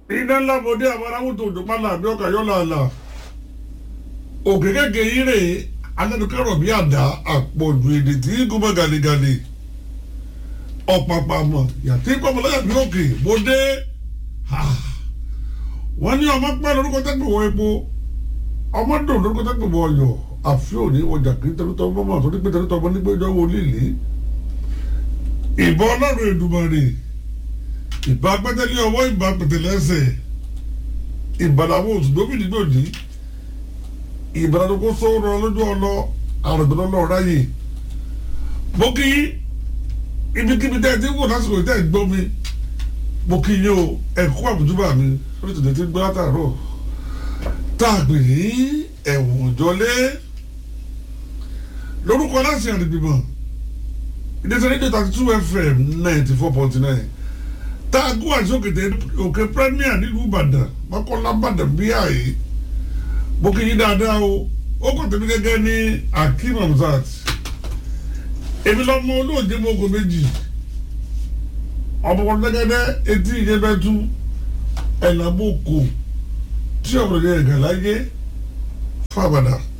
iná ńlá bòde àwọn aráwùtò òjòpálá àbí ọkà yọ làálà òkè kéèké yìí rè alẹ́nukẹ́rọ̀ bí àdá àpọ̀jù èdè tí gómọ gàlégàlé ọ̀pàpàmọ̀ yàtí pọ̀mọ̀lẹ́yà bí òkè bòde wọ́n ní ọmọ pẹ́ lórúkọ tẹ́gbẹ̀ wọ epo ọmọ dùn lórúkọ tẹ́gbẹ̀ wọ ọyọ̀ àfi òní ọjà kì í tẹnutọ́ ọmọ mọ́ àtúndí pé tẹnutọ́ ọmọ nígbà ìjọ wo líle ìbọn ọlọ́run Èdùmàrè ìbá pẹ́tẹ́lẹ́ ọwọ́ ìbá pẹ̀tẹ́lẹ́ ẹsẹ̀ ìbàdàwọ̀ òtúndóbìnrin gbòdì ìbàdàdókò sọ̀rọ̀ lójú ọlọ àrùgbọ́n ọlọ́ ráyè mo kí ibikíbi tẹ́ ẹ ti wò lásìkò tẹ́ ẹ gbọ́ mi mo kí yín o ẹ̀kú àbújúbà mi lórí tòde tí gbọ́ látàárọ̀ tá a pè ní ẹ̀wọ̀n òjọlé lórúkọ láti àdìgbìmọ̀ ìdẹ́sẹ̀ rédíò thirty two fm ninety four point nine tá a gún àti òkè òkè premier nílùú ìbàdàn mọ́kànlá ìbàdàn bí àyè mo kí yín dáadáa o ó kò tẹ̀mí gẹ́gẹ́ ní akeem hamzat èmi lọ́mọ olóòjé mọ́kò méjì ọmọkùnrin gẹ́gẹ́ etí ìyẹ́bẹ́tú ẹ̀làmọ́kò tí ọ̀rọ̀ yẹn gàláyé fábàdà.